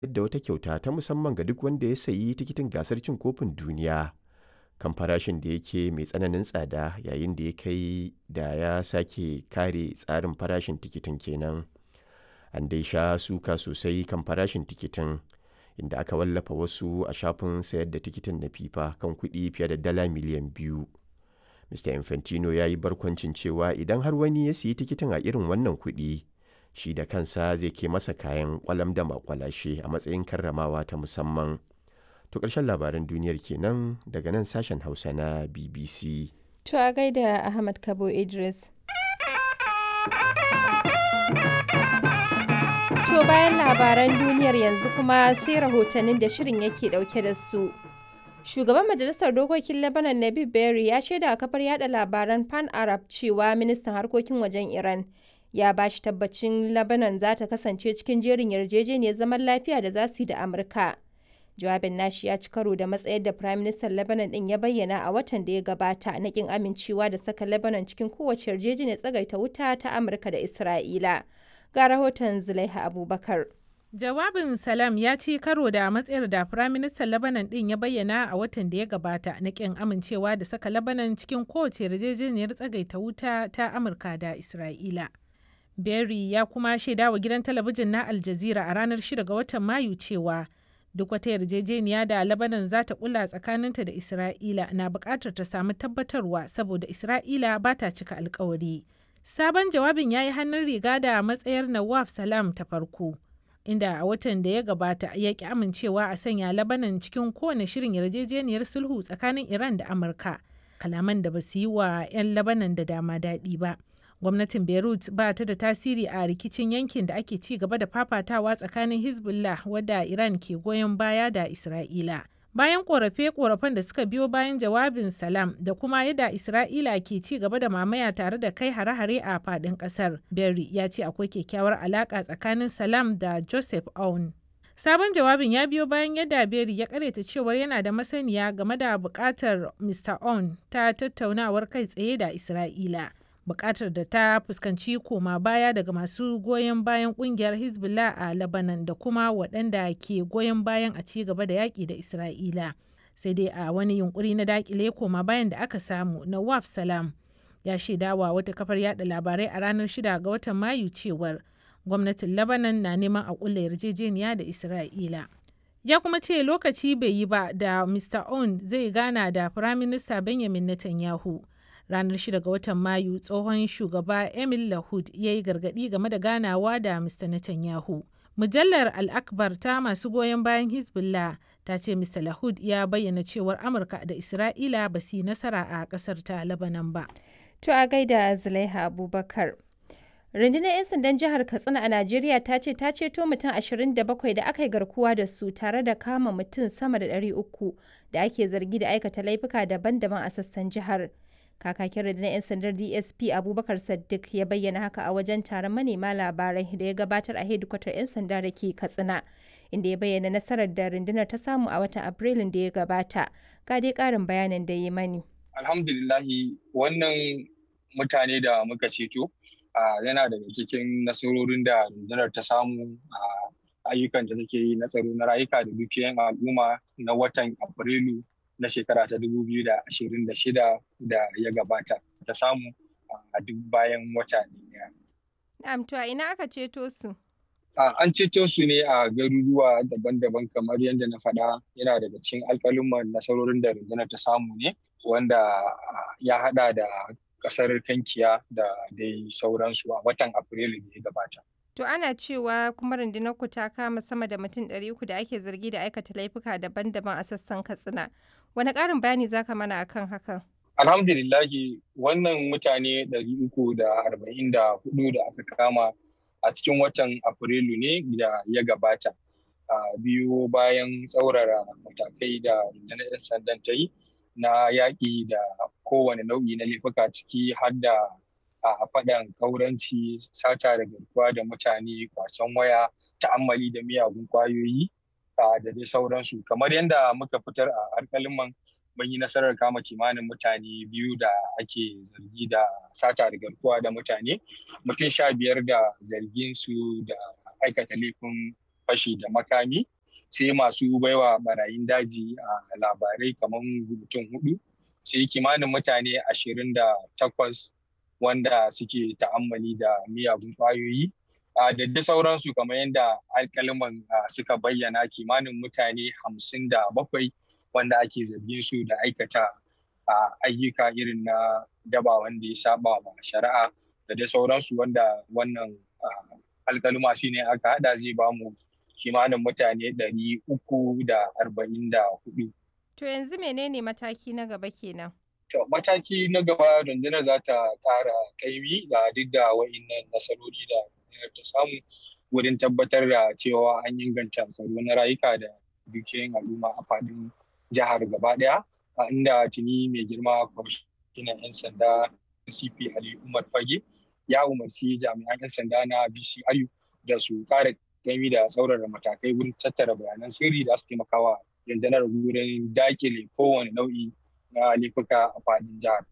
da wata kyauta ta musamman ga duk wanda ya sayi tikitin gasar cin kofin duniya kan farashin da yake mai tsananin tsada yayin da ya kai da ya sake kare tsarin farashin tikitin kenan. An dai sha suka sosai kan farashin tikitin inda aka wallafa wasu a shafin sayar da tikitin na FIFA kan kuɗi fiye da dala miliyan biyu. Mr. Infantino ya yi barkwancin cewa idan har wani ya siyi tikitin a irin wannan kuɗi, shi da kansa zai ke masa kayan kwalam da makwalashe a matsayin karramawa ta musamman. To ƙarshen labaran duniyar kenan daga nan sashen Hausa na BBC. To a gaida Ahmad Kabo Idris. To bayan labaran duniyar yanzu kuma sai rahotannin da shirin yake dauke da su. Shugaban Majalisar Dokokin Lebanon Nabib Berry ya shaida a kafar yada labaran Pan Arab cewa ministan harkokin wajen Iran ya ba shi tabbacin Lebanon za ta kasance cikin jerin yarjejeniyar zaman lafiya da za su yi da Amurka. Jawabin nashi ya ci karo da matsayar da Prime Minister Lebanon din ya bayyana a watan da ya gabata na kin amincewa da saka Lebanon cikin kowace yarjejeniyar tsagaita wuta ta Amurka da Isra'ila. Ga rahoton Zulaiha Abubakar. Jawabin Salam ya ci karo da matsayar da Firaministan Lebanon ɗin ya bayyana a watan da ya gabata na ƙin amincewa da saka Lebanon cikin kowace yarjejeniyar tsagaita wuta ta Amurka da Isra'ila. Berry ya kuma shaida wa gidan talabijin na Al Jazeera a ranar 6 ga watan Mayu cewa duk wata yarjejeniya da Lebanon za ta kula tsakaninta da Isra'ila na buƙatar ta samu tabbatarwa saboda Isra'ila ba ta cika alkawari. Sabon jawabin ya yi hannun riga da matsayar Nawaf Salam ta farko. inda a watan da ya gabata ya ki amincewa a sanya labanan cikin kowane shirin yarjejeniyar sulhu tsakanin iran da amurka kalaman da ba su yi wa 'yan labanan da dama daɗi ba gwamnatin beirut ba ta da tasiri a rikicin yankin da ake ci gaba da fafatawa tsakanin hezbollah wadda iran ke goyon baya da isra'ila bayan korafe-korafen da suka biyo bayan jawabin salam da kuma yadda isra'ila ke ci gaba da mamaya tare da kai hare-hare a fadin kasar berry ya ce akwai kyakkyawar alaka tsakanin salam da joseph aoun sabon jawabin ya biyo bayan yadda berry ya karyata cewar yana da masaniya game da bukatar mr aoun ta tattaunawar kai tsaye da isra'ila bukatar da ta fuskanci koma baya daga masu goyon bayan kungiyar hezbollah a lebanon da kuma waɗanda ke goyon bayan a ci gaba da yaƙi da isra'ila sai dai a wani yunkuri na dakile koma bayan da aka samu na waf salam ya shaidawa wata kafar yada labarai a ranar 6 ga watan mayu cewar gwamnatin lebanon na neman a kulla yarjejeniya da isra'ila ya kuma ce lokaci bai yi ba da mr on zai gana da firaminista benjamin netanyahu ranar 6 ga watan mayu tsohon shugaba emil lahud ya yi gargadi game da ganawa da mr netanyahu mujallar al-akbar ta masu goyon bayan hezbollah ta ce mr lahud ya bayyana cewar amurka da isra'ila ba su yi nasara a kasar ta labanan ba To a gaida Zulaiha Abubakar. Rundunar 'yan sandan jihar Katsina a Najeriya ta ce ta ceto mutum 27 da aka yi garkuwa da su tare da kama mutum sama da 300 da ake zargi da aikata laifuka daban-daban a sassan jihar. Kakakin rundunar 'yan sandar DSP Abubakar Saddiq ya bayyana haka a wajen taron manema labarai da ya gabatar a hedikwatar 'yan sanda da ke Katsina, inda ya bayyana nasarar da rundunar ta samu a watan Afrilun da ya gabata. Ga dai ƙarin bayanin da ya mani. Alhamdulillahi wannan mutane da muka ceto yana daga cikin nasarorin da rundunar ta samu a ayyukan da take yi na tsaro na rayuka da dukiyan al'umma na watan Afrilu na shekara ta 2026 da ya gabata ta samu a duk bayan wata ɗaya. Na'am to a ina aka ceto su? An ceto su ne a garuruwa daban-daban kamar yadda na faɗa yana daga cikin alƙalin nasarorin da rundunar ta samu ne wanda ya haɗa da ƙasar kankiya da dai sauransu a watan Afrilu da ya gabata. To ana cewa kuma rundunar ku ta kama sama da mutum ɗari uku da ake zargi da aikata laifuka daban-daban a sassan Katsina. Wani ƙarin bayani za ka mana akan hakan? Alhamdulillahi wannan mutane ɗari uku da arba'in da hudu da aka kama a cikin watan Afrilu ne da ya gabata. biyu bayan tsaurara matakai da rundunar 'yan sandan ta yi na yaƙi da kowane nau'i na laifuka ciki har da a faɗan kauranci sata da garkuwa da mutane kwasan waya ta'ammali da miyagun kwayoyi da dai sauransu kamar yadda muka fitar a alƙaliman mun yi nasarar kama kimanin mutane biyu da ake zargi da sata da garkuwa da mutane mutum sha biyar da zargin su da aikata laifin fashi da makami sai masu baiwa barayin daji a labarai kamar mutum hudu sai kimanin mutane ashirin da takwas wanda suke ta'ammali da miyagun kwayoyi da da sauransu kamar yadda alkaliman suka bayyana kimanin mutane hamsin da bakwai wanda ake zargin su da aikata ayyuka irin na daba wanda ya saba wa shari'a da dai sauransu wanda wannan alkaluma shi ne aka hada zai bamu kimanin mutane ɗari uku da arba'in da hudu. To yanzu menene mataki na gaba kenan? To mataki na gaba rundunar za ta ƙara kaimi da duk da wa'innan nasarori da rundunar ta samu wurin tabbatar da cewa an inganta tsaro na rayuka da dukiyoyin al'umma a faɗin jihar gaba ɗaya a inda tuni mai girma kwamishinan 'yan sanda cp ali umar fage ya umarci jami'an 'yan sanda na bcru da su ƙara kaimi da tsaurara matakai wurin tattara bayanan sirri da su taimakawa rundunar wurin dakile kowane nau'i na laifuka a faɗin jihar.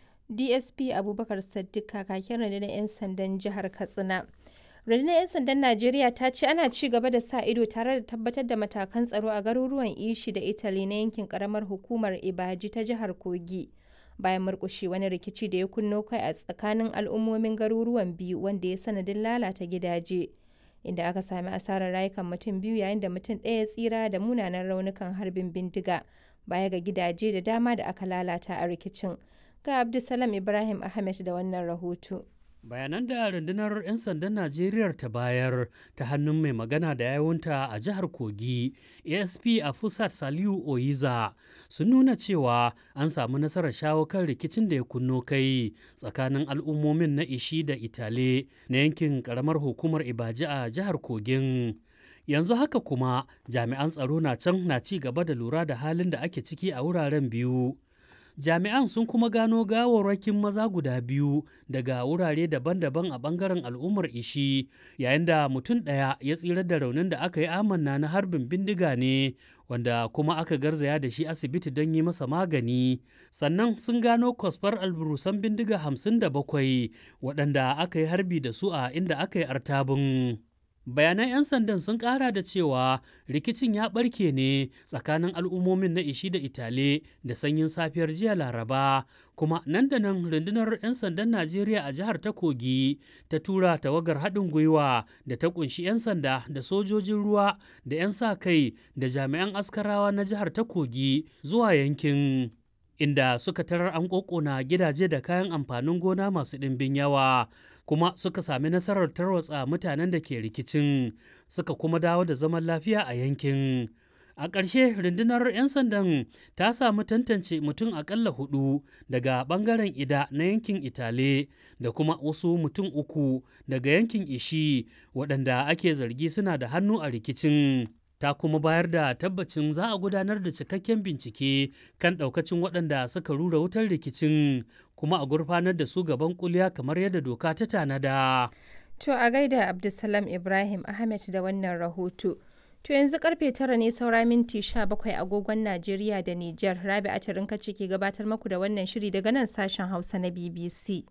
DSP Abubakar Saddiq kakakin rundunar 'yan sandan jihar Katsina. Rundunar 'yan sandan Najeriya ta ce ana ci gaba da sa ido tare da tabbatar da matakan tsaro a garuruwan Ishi da Italy na yankin karamar hukumar Ibaji ta jihar Kogi. Bayan murkushe wani rikici da ya kunno kai a tsakanin al'ummomin garuruwan biyu wanda ya sanadin lalata gidaje. Inda aka sami asarar rayukan mutum biyu yayin da mutum ɗaya tsira da munanan raunukan harbin bindiga baya ga gidaje da dama da aka lalata a rikicin. Ga Abdulsalam Ibrahim Ahmed da wannan rahoto. bayanan da rundunar 'yan sandan najeriya ta bayar ta hannun mai magana da yawunta a jihar kogi asp a fusat saliu oyiza sun nuna cewa an samu nasarar shawo kan rikicin da ya kunno kai tsakanin al'ummomin na ishi da itale na yankin karamar hukumar ibaji a jihar kogin yanzu haka kuma jami'an tsaro na can na ci gaba da lura da halin da ake ciki a wuraren biyu jami'an sun kuma gano gawarwakin maza guda biyu daga wurare daban-daban a bangaren al'ummar ishi yayin da mutum ɗaya ya tsira da raunin da aka yi amanna na harbin bindiga ne wanda kuma aka garzaya da shi asibiti don yi masa magani sannan sun gano kwasfar alburusan bindiga hamsin da bakwai waɗanda aka yi harbi da su a inda aka yi artabin bayanan 'yan sandan sun kara da cewa rikicin ya barke ne tsakanin al'ummomin na ishi da itale da sanyin safiyar jiya laraba kuma nan da nan rundunar 'yan sandan najeriya a jihar ta kogi ta tura tawagar haɗin gwiwa da ta kunshi 'yan sanda da sojojin ruwa da 'yan sa kai da jami'an askarawa na jihar ta kogi zuwa yankin inda suka tarar an ƙoƙona gidaje da kayan amfanin gona masu ɗimbin yawa kuma suka sami nasarar tarwatsa mutanen da ke rikicin suka kuma dawo da zaman lafiya a yankin a ƙarshe rundunar 'yan sandan ta samu tantance mutum aƙalla hudu daga ɓangaren ida na yankin itale da kuma wasu mutum uku daga yankin ishi waɗanda ake zargi suna da hannu a rikicin ta kuma bayar da tabbacin za a gudanar da cikakken bincike kan ɗaukacin waɗanda suka rura wutar rikicin kuma a gurfanar da su gaban kuliya kamar yadda doka ta tanada. To a gaida Abdulsalam Ibrahim Ahmed da wannan rahoto. To yanzu karfe tara ne saura minti sha bakwai agogon Najeriya da Nijar. Rabi Atarinka ce ke gabatar maku da wannan shiri daga nan sashen Hausa na BBC.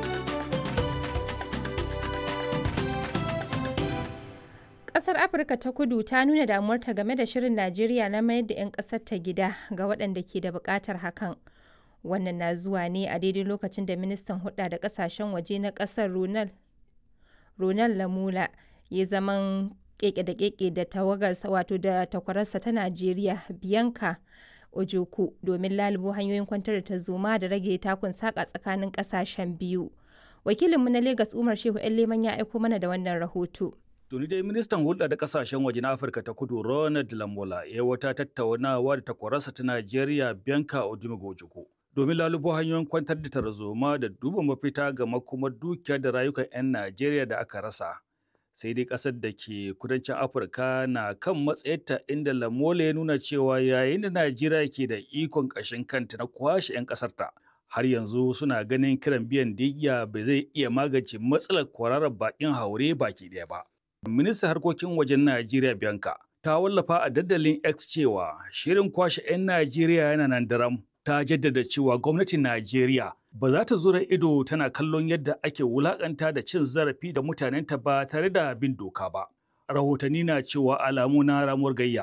Ƙasar Afirka ta kudu ta nuna damuwarta game da shirin Najeriya na mayar da 'yan ƙasar ta gida ga waɗanda ke da buƙatar hakan. Wannan na zuwa ne a daidai lokacin da ministan hudda da ƙasashen waje na ƙasar Ronald Lamula ya zaman keke da keke da tawagarsa wato da takwararsa ta Najeriya Bianca Ojoku domin lalubo hanyoyin kwantar da tarzoma da rage takun saka tsakanin ƙasashen biyu. Wakilinmu na Legas Umar Shehu Leman ya aiko mana da wannan rahoto. Tuni dai ministan hulɗa da kasashen waje na Afirka ta kudu Ronald Lamola ya wata tattaunawa da takwararsa ta Najeriya Bianca Odumegojiko. Domin lalubo hanyoyin kwantar da tarzoma da duba mafita ga makomar dukiya da rayukan 'yan Najeriya da aka rasa. Sai dai ƙasar da ke kudancin Afirka na kan matsayarta inda Lamola ya nuna cewa yayin da Najeriya ke da ikon ƙashin kanta na kwashe 'yan ƙasarta. Har yanzu suna ganin kiran biyan digya bai zai iya magance matsalar kwararar baƙin haure baki ɗaya ba. Ministan harkokin wajen Najeriya Bianca ta wallafa a dandalin X cewa shirin kwashe 'yan Najeriya yana nan daram. Ta jaddada cewa gwamnatin Najeriya ba za ta zura ido tana kallon yadda ake wulakanta da cin zarafi da mutanenta ba tare da bin doka ba. rahotanni na cewa alamu na ramuwar gayya